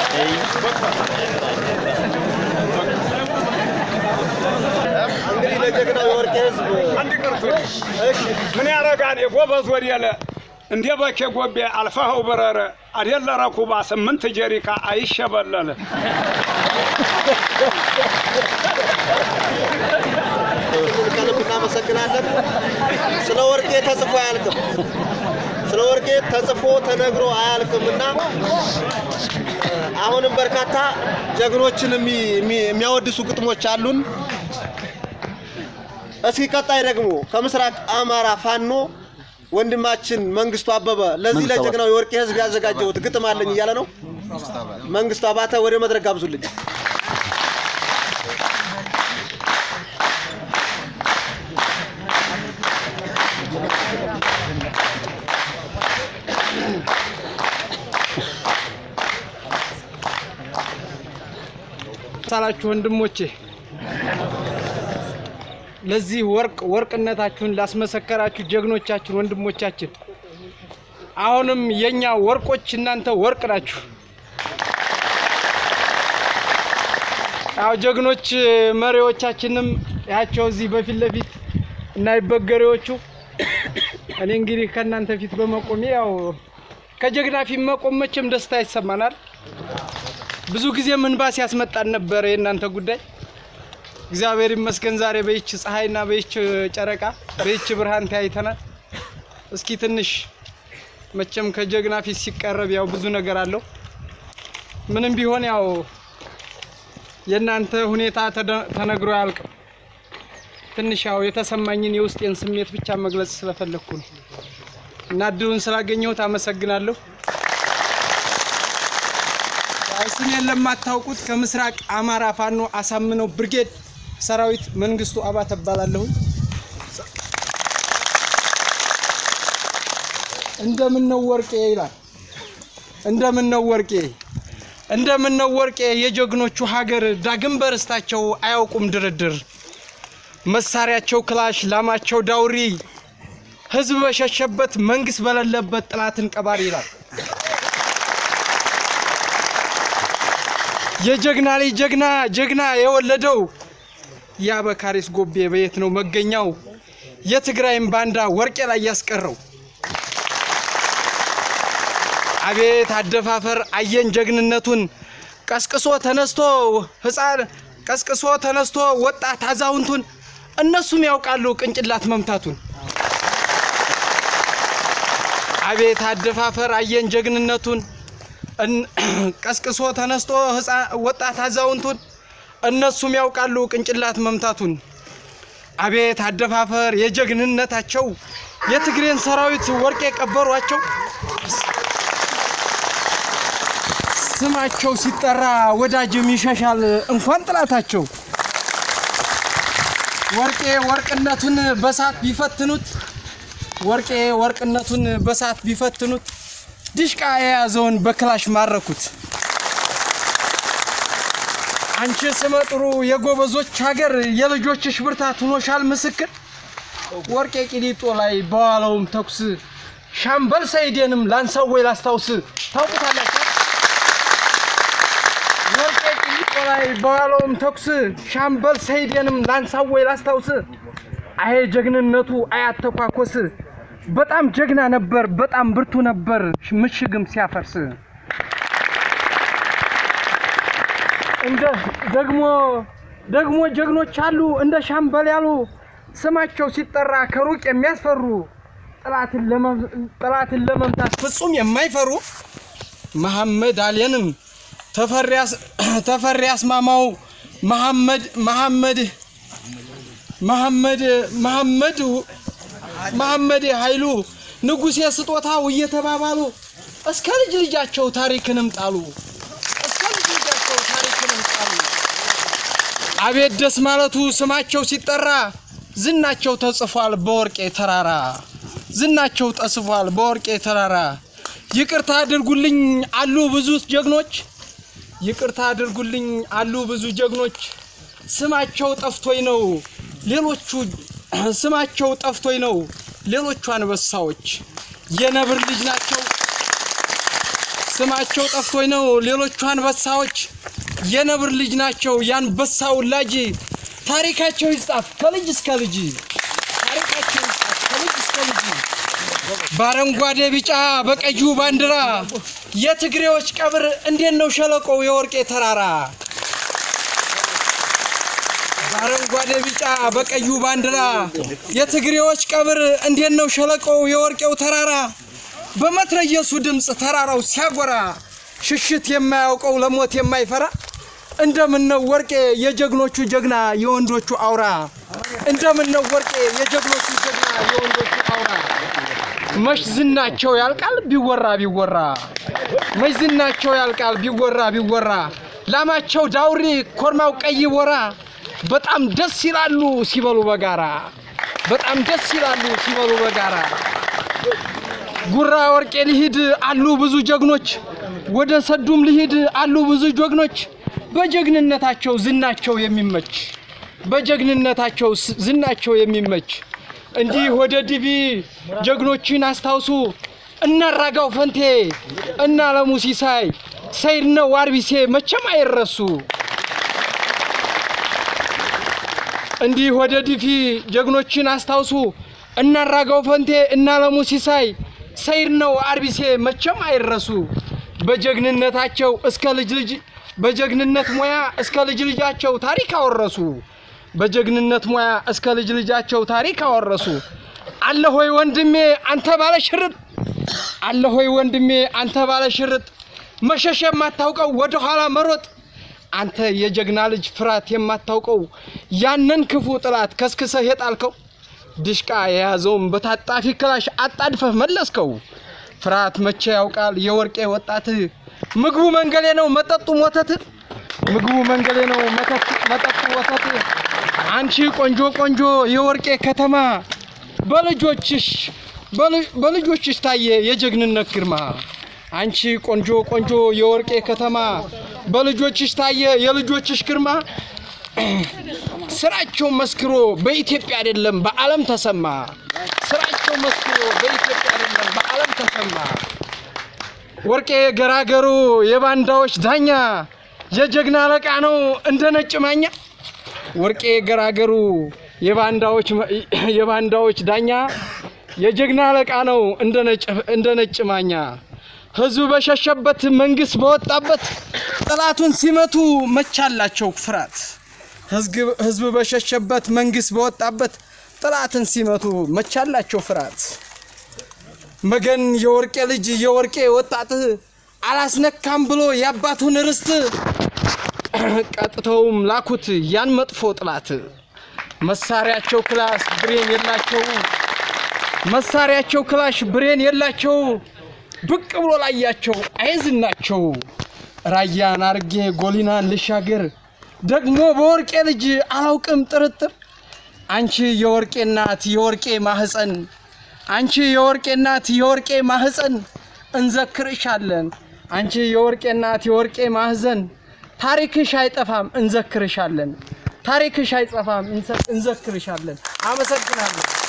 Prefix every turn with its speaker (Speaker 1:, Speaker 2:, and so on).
Speaker 1: እንግዲህ ለጀግናው የወርቄ ህዝብ
Speaker 2: አንድ ቅርቱ ምን ያረጋል የጎበዝ ወዲያለ እንደ በኬ ጎቤ አልፈኸው በረረ አደለ ረኩባ ስምንት ጀሪካ አይሸበለል
Speaker 1: ከልብ እናመሰግናለን። ስለ ወርቄ ተጽፎ አያልቅም። ስለ ወርቄ ተጽፎ ተነግሮ አያልቅም እና አሁንም በርካታ ጀግኖችን የሚ- የሚ- የሚያወድሱ ግጥሞች አሉን። እስኪ ቀጣይ ደግሞ ከምስራቅ አማራ ፋኖ ወንድማችን መንግስቱ አበበ ለዚህ ለጀግናው የወርቄ ህዝብ ያዘጋጀሁት ግጥም አለኝ እያለ ነው። መንግስቱ አባተ ወደ መድረክ ጋብዙልኝ።
Speaker 3: ሳላችሁ ወንድሞቼ ለዚህ ወርቅ ወርቅነታችሁን ላስመሰከራችሁ ጀግኖቻችን ወንድሞቻችን አሁንም የኛ ወርቆች እናንተ ወርቅ ናችሁ። ያው ጀግኖች መሪዎቻችንም ያቸው እዚህ በፊት ለፊት እና ይበገሬዎቹ እኔ እንግዲህ ከእናንተ ፊት በመቆሜ ያው ከጀግና ፊት መቆም መቼም ደስታ ይሰማናል። ብዙ ጊዜ እንባ ሲያስመጣን ነበር የእናንተ ጉዳይ። እግዚአብሔር ይመስገን ዛሬ በይች ፀሐይና በይች ጨረቃ በይች ብርሃን ተያይተናል። እስኪ ትንሽ መቼም ከጀግና ፊት ሲቀረብ ያው ብዙ ነገር አለው። ምንም ቢሆን ያው የእናንተ ሁኔታ ተደ- ተነግሮ አያልቅም። ትንሽ ያው የተሰማኝን የውስጤን ስሜት ብቻ መግለጽ ስለፈለግኩ ነው እና እድሉን ስላገኘሁት አመሰግናለሁ። ያው ስሜን ለማታውቁት ከምስራቅ አማራ ፋኖ አሳምነው ብርጌድ ሰራዊት መንግስቱ አባተ እባላለሁ። እንደምን ነው ወርቄ ይላል። እንደምን ነው ወርቄ እንደምን ነው ወርቄ የጀግኖቹ ሀገር ዳግም በርስታቸው አያውቁም ድርድር መሳሪያቸው ክላሽ ላማቸው ዳውሪ ህዝብ በሸሸበት መንግስት በሌለበት ጥላትን ቀባሪ ይላል። የጀግና ልጅ ጀግና ጀግና የወለደው የአበካሪስ ጎቤ በየት ነው መገኛው? የትግራይን ባንዳ ወርቄ ላይ ያስቀረው። አቤት አደፋፈር አየን ጀግንነቱን ቀስቅሶ ተነስቶ ህፃን ቀስቅሶ ተነስቶ ወጣት አዛውንቱን እነሱም ያውቃሉ ቅንጭላት መምታቱን። አቤት አደፋፈር አየን ጀግንነቱን እን- ቀስቅሶ ተነስቶ ህፃ- ወጣት አዛውንቱን እነሱም ያውቃሉ ቅንጭላት መምታቱን። አቤት አደፋፈር የጀግንነታቸው የትግሬን ሰራዊት ወርቅ የቀበሯቸው ስማቸው ሲጠራ ወዳጅም ይሸሻል እንኳን ጥላታቸው። ወርቄ ወርቅነቱን በሳት ቢፈትኑት ወርቄ ወርቅነቱን በሳት ቢፈትኑት ድሽቃ የያዘውን በክላሽ ማረኩት። አንቺ ስመ ጥሩ የጎበዞች ሀገር የልጆችሽ ብርታት ሆኖሻል ምስክር። ወርቄ ቂሊጦ ላይ በዋለውም ተኩስ ሻምበል ሰይዴንም ላንሳው ወይ ላስታውስ ታውቁታላችሁ። ወርቄ ቂሊጦ ላይ በዋለውም ተኩስ ሻምበል ሰይዴንም ላንሳው ወይ ላስታውስ። አሄ ጀግንነቱ አያተኳኮስ በጣም ጀግና ነበር፣ በጣም ብርቱ ነበር ምሽግም ሲያፈርስ። እንደ ደግሞ ደግሞ ጀግኖች አሉ እንደ ሻምበል ያሉ ስማቸው ሲጠራ ከሩቅ የሚያስፈሩ ጠላትን ለመ- ጠላትን ለመምታት ፍጹም የማይፈሩ መሐመድ አሌንም ተፈሪ አስ- ተፈሪ አስማማው መሐመድ መሐመድ መሐመድ መሐመድ መሐመድ ኃይሉ ንጉሴ ስጦታው እየተባባሉ እስከ ልጅ ልጃቸው ታሪክንም ጣሉ። እስከ ልጅ ልጃቸው ታሪክንም ጣሉ። አቤት ደስ ማለቱ ስማቸው ሲጠራ ዝናቸው ተጽፏል በወርቄ ተራራ። ዝናቸው ተጽፏል በወርቄ ተራራ። ይቅርታ አድርጉልኝ አሉ ብዙ ጀግኖች፣ ይቅርታ አድርጉልኝ አሉ ብዙ ጀግኖች። ስማቸው ጠፍቶኝ ነው ሌሎቹ ስማቸው ጠፍቶኝ ነው ሌሎቹ አንበሳዎች የነብር ልጅ ናቸው ስማቸው ጠፍቶኝ ነው። ሌሎቹ አንበሳዎች የነብር ልጅ ናቸው። የአንበሳ ውላጅ ታሪካቸው ይጻፍ ከልጅ እስከ ልጅ ታሪካቸው ይጻፍ ከልጅ እስከ ልጅ በአረንጓዴ ቢጫ በቀዩ ባንዲራ የትግሬዎች ቀብር እንዴት ነው ሸለቆው የወርቄ ተራራ በአረንጓዴ ቢጫ በቀዩ ባንዲራ የትግሬዎች ቀብር እንዴት ነው ሸለቆው የወርቄው ተራራ በመትረየሱ ድምፅ ተራራው ሲያጎራ ሽሽት የማያውቀው ለሞት የማይፈራ እንደምን ነው ወርቄ የጀግኖቹ ጀግና የወንዶቹ አውራ እንደምን ነው ወርቄ የጀግኖቹ ጀግና የወንዶቹ አውራ መች ዝናቸው ያልቃል ቢወራ ቢወራ መች ዝናቸው ያልቃል ቢወራ ቢወራ ላማቸው ዳውሪ ኮርማው ቀይ ቦራ በጣም ደስ ይላሉ ሲበሉ በጋራ በጣም ደስ ይላሉ ሲበሉ በጋራ ጉራ ወርቄ ሊሂድ አሉ ብዙ ጀግኖች ወደ ሰዱም ሊሂድ አሉ ብዙ ጀግኖች በጀግንነታቸው ዝናቸው የሚመች በጀግንነታቸው ስ- ዝናቸው የሚመች እንዲህ ወደ ዲቪ ጀግኖችን አስታውሱ እና ራጋው ፈንቴ እና አለሙ ሲሳይ ሰይድ ነው ዋርቢሴ መቼም አይረሱ። እንዲህ ወደ ዲፊ ጀግኖችን አስታውሱ እና ራጋው ፈንቴ እና አለሙ ሲሳይ ሰይድ ነው አርቢሴ መቼም አይረሱ። በጀግንነታቸው እስከ ልጅ ልጅ በጀግንነት ሙያ እስከ ልጅ ልጃቸው ታሪክ አወረሱ። በጀግንነት ሙያ እስከ ልጅ ልጃቸው ታሪክ አወረሱ። አለ ሆይ ወንድሜ አንተ ባለ ሽርጥ አለ ሆይ ወንድሜ አንተ ባለ ሽርጥ መሸሽ የማታውቀው ወደ ኋላ መሮጥ አንተ የጀግና ልጅ ፍርሃት የማታውቀው ያንን ክፉ ጥላት ከስክሰህ የጣልከው ድሽቃ የያዘውን በታጣፊ ክላሽ አጣድፈህ መለስከው። ፍርሃት መቼ ያውቃል የወርቄ ወጣት ምግቡ መንገሌ ነው መጠጡ ወተት ምግቡ መንገሌ ነው መተት- መጠጡ ወተት አንቺ ቆንጆ ቆንጆ የወርቄ ከተማ በልጆችሽ በል- በልጆችሽ ታየ የጀግንነት ግርማ አንቺ ቆንጆ ቆንጆ የወርቄ ከተማ በልጆችሽ ታየ የልጆችሽ ግርማ ስራቸው መስክሮ በኢትዮጵያ አይደለም በዓለም ተሰማ። ስራቸው መስክሮ በኢትዮጵያ አይደለም በዓለም ተሰማ። ወርቄ ገራገሩ የባንዳዎች ዳኛ የጀግና አለቃ ነው እንደ ነጭ ማኛ። ወርቄ ገራገሩ የባንዳዎች የባንዳዎች ዳኛ የጀግና አለቃ ነው እንደ ነጭ እንደ ነጭ ማኛ። ህዝብ በሸሸበት መንግስት በወጣበት ጠላቱን ሲመቱ መቻላቸው ፍርሃት። ህዝግ- ህዝብ በሸሸበት መንግስት በወጣበት ጠላትን ሲመቱ መቻላቸው ፍርሃት። መገን የወርቄ ልጅ የወርቄ ወጣት አላስነካም ብሎ የአባቱን ርስት ቀጥተውም ላኩት ያን መጥፎ ጥላት። መሳሪያቸው ክላስ ብሬን የላቸው መሳሪያቸው ክላሽ ብሬን የላቸው ብቅ ብሎ ላያቸው አይዝናቸው ራያን አርጌ ጎሊናን ልሻገር ደግሞ በወርቄ ልጅ አላውቅም ጥርጥር አንቺ የወርቄ እናት የወርቄ ማህፀን አንቺ የወርቄ እናት የወርቄ ማህፀን እንዘክርሻለን አንቺ የወርቄ እናት የወርቄ ማህፀን ታሪክሽ አይጠፋም እንዘክርሻለን ታሪክሽ አይጠፋም እንዘ- እንዘክርሻለን አመሰግናለሁ